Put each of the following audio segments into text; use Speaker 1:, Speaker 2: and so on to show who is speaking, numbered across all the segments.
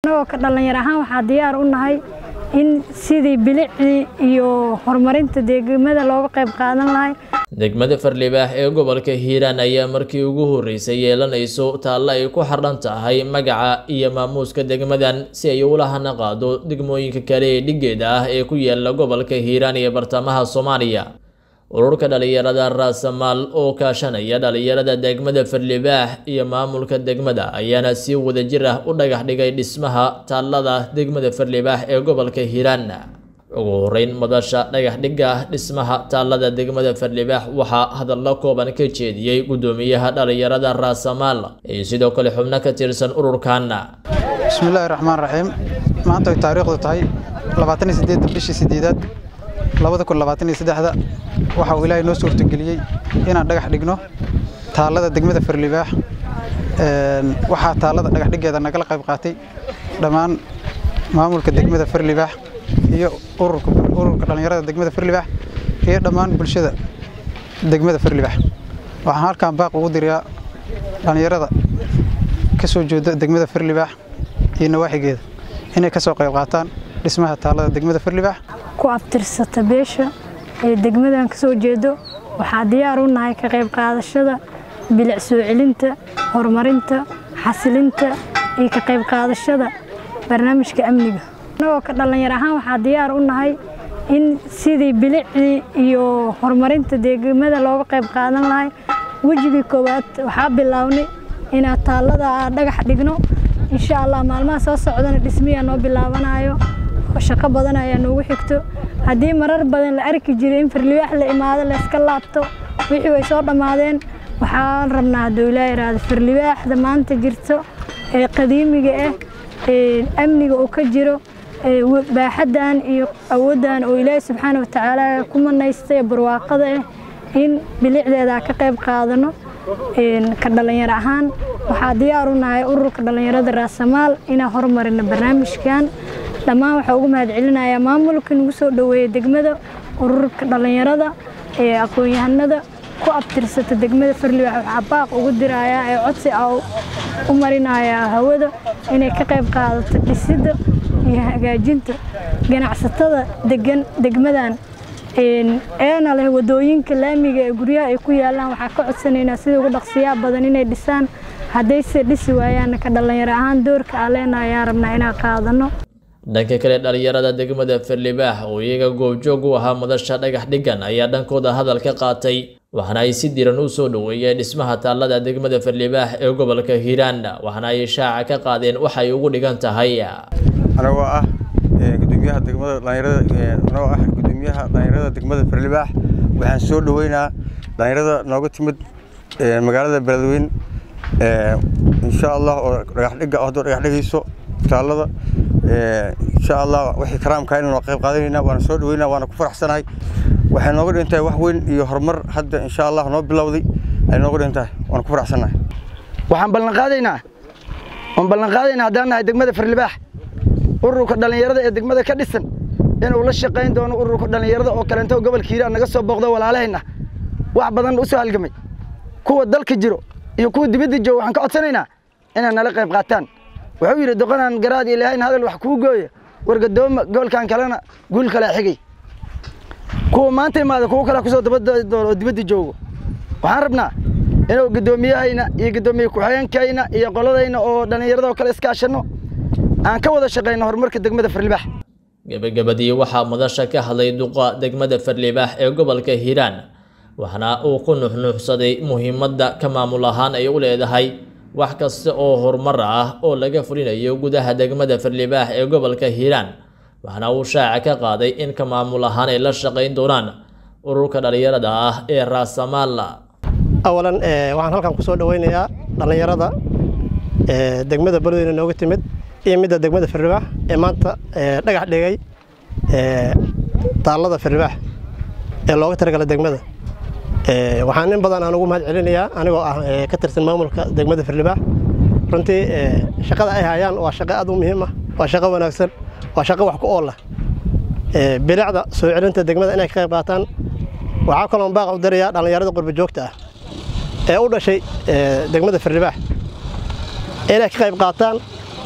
Speaker 1: annagoo ka dhallinyar ahaan waxaa diyaar u nahay in sidii bilicdii iyo horumarinta degmada looga qayb qaadan lahay
Speaker 2: degmada farlibaax ee gobolka hiiraan ayaa markii ugu horreysay yeelanayso taallo ay ku xardhan tahay magaca iyo maamuuska degmadan si ay ula hana qaado degmooyinka kale ee dhigeeda ah ee ku yaala gobolka hiiraan iyo bartamaha soomaaliya ururka dhalinyarada raasamaal oo kaashanaya dhalinyarada degmada farlibaax iyo maamulka degmada ayaana si wadajir ah u dhagax dhigay dhismaha taallada degmada farlibaax ee gobolka hiiraan ugu horeyn madasha dhagax dhigga dhismaha taallada degmada farlibaax waxaa hadallo kooban ka jeediyey guddoomiyaha dhalinyarada raasamaal iyo sidoo kale xubno ka tirsan ururkan
Speaker 3: bismillaahi raxmaan raxiim maanta ay taariikhdu tahay labaatan iyo sideedda bishii sideedaad labada kun labaatan iyo saddexda waxa uu ilaahay noo suurtageliyey inaan dhagax dhigno taallada degmada farlibaax waxaa taallada dhagax dhiggeeda nagala qayb qaatay dhammaan maamulka degmada farlibaax iyo ururka ururka dhallinyarada degmada farlibaax iyo dhammaan bulshada degmada farlibaax waxaan halkan baaq ugu dirayaa dhallinyarada ka soo jeeda degmada farlibaax iyo nawaaxigeeda inay ka soo qayb qaataan dhismaha taallada degmada farlibaax
Speaker 1: ku abtirsata beesha ee degmadan ka soo jeedo waxaa diyaar u nahay ka qayb qaadashada bilic soo celinta horumarinta xasilinta iyo ka qayb qaadashada barnaamijka amniga annagoo ka dhallinyar ahaan waxaa diyaar u nahay in sidii bilicdii iyo horumarinta degmada looga qayb qaadan lahay wejigii koowaad waxaa bilownay inaan taallada dhagax dhigno insha allah maalmaha soo socdana dhismiyaa noo bilaabanayo shaqo badan ayaa noogu xigto haddii marar badan la arki jiray in farlibaax la imaado layska laabto wixii way soo dhammaadeen waxaan rabnaa hadduu ilaa iraado farlibaaxda maanta jirto ee qadiimiga ah ee amniga uu ka jiro baaxaddan iyo awooddan oo ilaahi subxaana watacaala ku manaystay barwaaqada ah in bilicdeeda ka qayb qaadano ka dhallinyar ahaan waxaa diyaar u nahay ururka dhallinyarada raasamaal inaan horumarino barnaamijkan dhammaan waxaa ugu mahad celinayaa maamulka nagu soo dhoweeya degmada ururka dhallinyarada ee aqoon-yahanada ku abtirsata degmada farlibaax waxaa baaq ugu dirayaa ee codsi a u marinayaa hawada inay ka qayb qaadato dhisidda iyo hagaajinta ganacsatada degan degmadan eena leh wadooyinka laamiga ee guryaha ay ku yaalaan waxaa ka codsanaynaa sida ugu dhaqsiyaa badan inay dhisaan haddayse dhisi waayaanna ka dhallinyaro ahaan doorka aan leenahay ayaan rabnaa inaan qaadano
Speaker 2: dhanka kale dhalinyarada degmada farlibaax oo iyaga goobjoog u ahaa madasha dhagax dhigan ayaa dhankooda hadal ka qaatay waxaana ay si diran u soo dhoweeyeen dhismaha taallada degmada farlibaax ee gobolka hiiraan waxaana ay shaaca ka qaadeen waxay ugu dhigan tahay
Speaker 4: anagoo ah gudoomiyaha degmada dhalinyarada anagoo ah gudoomiyaha dhalinyarada degmada farlibaax waxaan soo dhoweynaa dhalinyarada nooga timid magaalada beledweyne insha allah oo dhagax dhiga haddoo dhagax dhigayso taallada insha allah wixii karaamka inaan qayb qaadanayna waana soo dhaweynaa waana ku faraxsanahay waxay nooga dhigan tahay wax weyn iyo horumar hadda insha allah noo bilowday ay nooga dhigan tahay waana ku faraxsanahay
Speaker 5: waxaan ballan qaadaynaa waan ballan qaadaynaa haddaan nahay degmada farlibaax ururka dhallinyarada ee degmada ka dhisan inuu la shaqayn doono ururka dhallinyarada oo kaleento gobolka hiiraan naga soo booqdo walaalahayna wax badan u soo halgamay kuwa dalka jiro iyo kuwa dibadda jooga waxaan ka codsanaynaa inay nala qayb qaataan wuxuu yidhi doqonaan garaad ilaahayn hadal wax kuu gooya wargadooma gobolkan kalena guul kale xigay kuwa maanta imaada kuwa kale kusoo dabadoono oo dibadda joogo waxaan rabnaa inuu guddoomiyahayna iyo guddoomiye ku-xigeenkayna iyo qoladayna oo dhallinyarada oo kale iskaashanno aan ka wada shaqayno horumarka degmada farlibaax
Speaker 2: gebagabadii waxaa madasha ka hadlay duqa degmada farlibaax ee gobolka hiiraan waxaana uu ku nuxnuuxsaday muhiimadda ka maamul ahaan ay u leedahay wax kasta oo horumar ah oo laga fulinayo gudaha degmada farlibaax ee gobolka hiiraan waxaana uu shaaca ka qaaday in ka maamul ahaan ay la shaqayn doonaan ururka dhallinyarada ah ee raasamaal
Speaker 6: awalan waxaan halkan ku soo dhoweynayaa dhallinyarada degmada beledweyne nooga timid iyo midda degmada farlibaax ee maanta dhagax dhigay taallada farlibaax ee looga talagalay degmada waxaan in badan aan ugu mahad celinayaa anigoo ah ka tirsan maamulka degmada farlibaax runtii shaqada ay hayaan waa shaqo aad u muhiim ah waa shaqo wanaagsan waa shaqo wax ku oola bilicda soo celinta degmada inay ka qayb qaataan waxaa kaloon baaq u dirayaa dhallinyarada qurba joogta ah ee u dhashay degmada farlibaax inay ka qayb qaataan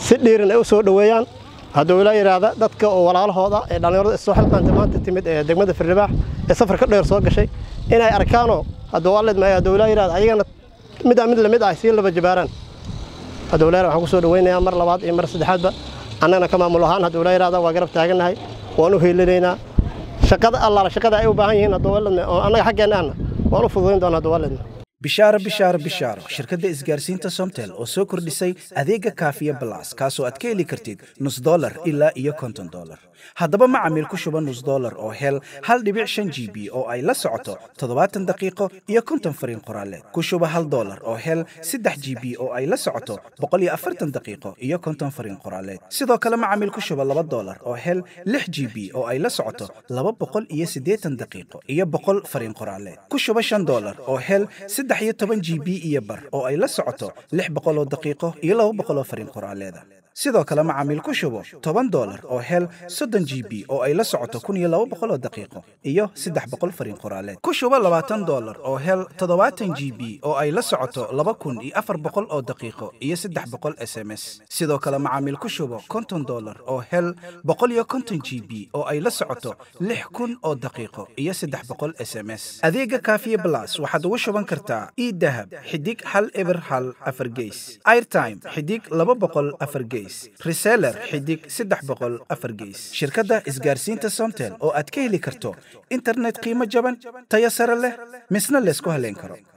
Speaker 6: si dhiirin ay u soo dhoweeyaan hadduu ilaa yidhaahda dadka oo walaalahooda ee dhallinyarada isoo xilqaanta maanta timid ee degmada firlibaax ee safarka dheer soo gashay inay arkaanoo hadduu waalid maayo hadduu ilaa yidhahda ayagana midaan mid lamid ah sii laba jabaaraan hadduu ilaa waxaan ku soo dhoweynayaa mar labaad iyo mar saddexaadba annagana ka maamul ahaan hadduu ilaa yidhahda waa garab taagannahay waan u heelinaynaa shaqada allaala shaqada ay u baahan yihiin hadduu waalidna oo annaga xaggeenna ahna waan u fududayn doonaa hadduu waalidna
Speaker 7: bishaaro bishaaro bishaaro shirkadda isgaarsiinta somtel oo soo kordhisay adeega kaafiya balas kaasoo aad ka heli kartid nus dolar ilaa iyo konton dolar haddaba macamiil ku shuba nus dolar oo hel hal dhibic shan g b oo ay la socoto toddobaatan daqiiqo iyo konton fariin qoraaleed ku shuba hal dolar oo hel saddex g b oo ay la socoto boqol iyo afartan daqiiqo iyo konton fariin qoraaleed sidoo kale macamiil ku shuba laba dolar oo hel lix g b oo ay la socoto laba boqol iyo siddeetan daqiiqo iyo boqol fariin qoraaleed ku shuba shan dolar oo hel saddex iyo toban g b iyo bar oo ay la socoto lix boqol oo daqiiqo iyo laba boqol oo fariin qoraaleeda sidoo kale macaamiil ku shubo toban dolar oo hel soddon g b oo ay la socoto kun iyo laba boqol oo daqiiqo iyo saddex boqol fariin qoraaleed ku shubo labaatan dolar oo hel toddobaatan g b oo ay la socoto laba kun iyo afar boqol oo daqiiqo iyo saddex boqol s m s sidoo kale macaamiil ku shubo konton dolar oo hel boqol iyo konton g b oo ay la socoto lix kun oo daqiiqo iyo saddex boqol s m s adeega kaafiye blas waxaad ugu shuban kartaa idahab xidig hal eber hal afar geys airtime xidig laba boqol afar geys reseller xidig saddex boqol afar geys shirkadda isgaarsiinta somtel oo aad ka heli karto internet qiimo jaban tayo sare leh misna laysku haleyn karo